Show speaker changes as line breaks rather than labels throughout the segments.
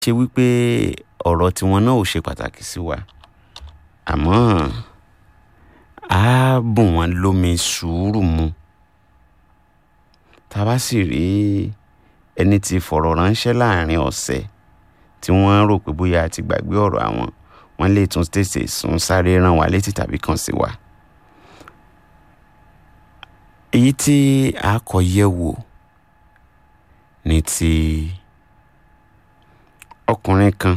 ṣe wípé ọ̀rọ̀ tiwọn náà ò ṣe pàtàkì sí wa àmọ́ á bùn wọ́n lómi sùúrù mu tá a bá sì rí ẹni tí fọ̀rọ̀ ránṣẹ́ láàrin ọ̀sẹ̀ tí wọ́n rò pé bóyá a ti gbàgbé ọ̀rọ̀ àwọn wọ́n lè tún tètè sún sáré rán wa létí tàbí kàn sí wa. èyí tí a kọ yẹ̀ wò ní ti ọkùnrin kan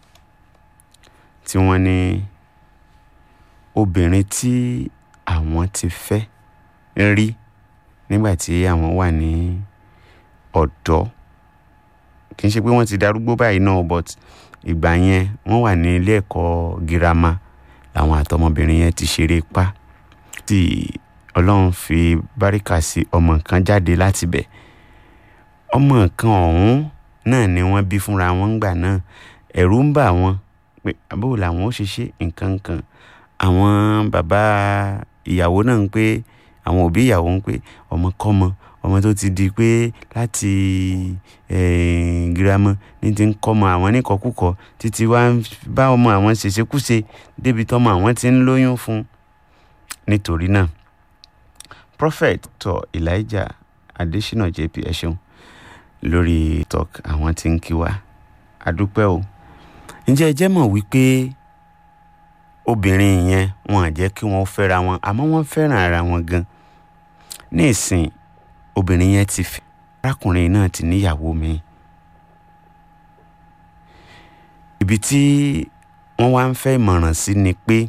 tí wọ́n ní obìnrin tí àwọn ti fẹ́ rí nígbà tí àwọn wà ní ọ̀dọ́ kì í ṣe pé wọ́n ti darúgbó báyìí náà but ìgbà yẹn wọ́n wà ní ilé ẹ̀kọ́ girama làwọn àtọmọbìnrin yẹn ti ṣeré pa tí ọlọ́run fi báríkà sí ọmọ kan jáde láti bẹ̀ ọmọ kan ọ̀hún náà ni wọ́n bí fúnra wọn ńgbà náà ẹ̀rù ń bà wọ́n pé àbúrò làwọn ó ṣe ṣe nǹkan kan àwọn bàbá ìyàwó náà ń pé àwọn òbí ìyàwó ń pé ọmọ kọ́mọ ọmọ tó ti di pé láti girama ní ti ń kọ́mọ àwọn níkọ̀kúkọ títí wá ń bá ọmọ àwọn ṣèṣekúṣe débi tọ́mọ àwọn ti ń lóyún fún nítorí náà prophet tó elijah adesina jp ẹ ṣeun lórí talk àwọn tí ń kí wa àdúpẹ́ o ǹjẹ́ ẹ jẹ́ mọ̀ wípé obìnrin yẹn wọn à jẹ́ kí wọ́n fẹ́ra wọn àmọ́ wọ́n fẹ́ràn ara wọn gan ní ìsìn obìnrin yẹn ti fẹ́ arákùnrin náà ti níyàwó mi ibi tí wọ́n wá ń fẹ́ ìmọ̀ràn sí ni pé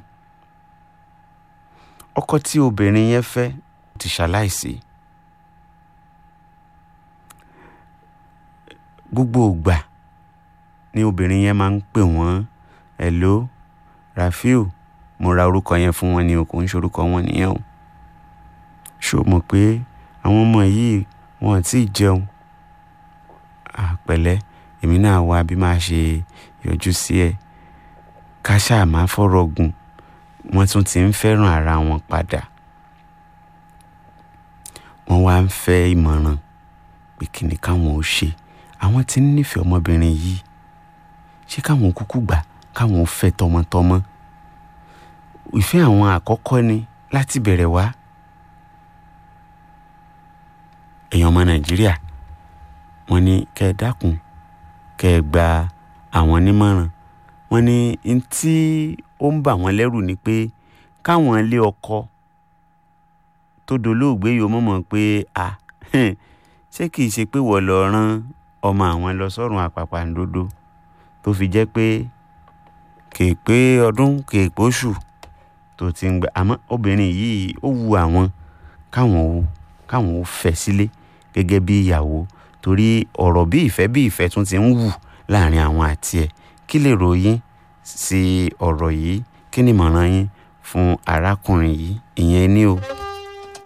ọkọ tí obìnrin yẹn fẹ́ ti ṣaláìsí gbogbo ìgbà ni obìnrin yẹn máa ń pè wọ́n hello Rafiu mo ra orúkọ yẹn fún wọn ni o kò ń ṣorúkọ wọn nìyẹn o ṣó mọ̀ pé àwọn ọmọ yìí wọn ò tí ì jẹun àpẹ̀lẹ́ èmi náà wá bí máa ṣe yọjú sí ẹ ká ṣáà máa fọ̀rọ̀ gùn wọ́n tún ti ń fẹ́ràn ara wọn padà wọ́n wá ń fẹ́ ìmọ̀ràn pé kí ni káwọn ó ṣe àwọn tí ń nífẹ̀ẹ́ ọmọbìnrin yìí ṣé káwọn kúkú gbà káwọn fẹ́ tọmọtọmọ ìfẹ́ àwọn àkọ́kọ́ ni láti bẹ̀rẹ̀ wá èèyàn ọmọ nàìjíríà wọ́n ní kẹ́ ẹ dákun kẹ́ ẹ gba àwọn nímọ̀ràn wọ́n ní n tí ó ń bà wọ́n lẹ́rù ni pé káwọn ilé ọkọ tó dolóògbé yìí ó mọ̀mọ́ pé a ṣé kìí ṣe pé wọ́n lọ rán ọmọ àwọn lọ sọ́run àpàpàǹdodo tó fi jẹ́ pé kèé pé ọdún kèé pósù tó ti ń gbà àmọ́ obìnrin yìí ó wu àwọn káwọn ó káwọn ó fẹ́ sílé gẹ́gẹ́ bí ìyàwó torí ọ̀rọ̀ bí ìfẹ́ bí ìfẹ́ tún ti ń wù láàrin àwọn àti ẹ̀ kí lè ròyìn sí ọ̀rọ̀ yìí kí ni ìmọ̀ràn yín fún arákùnrin yìí ìyẹn ní o.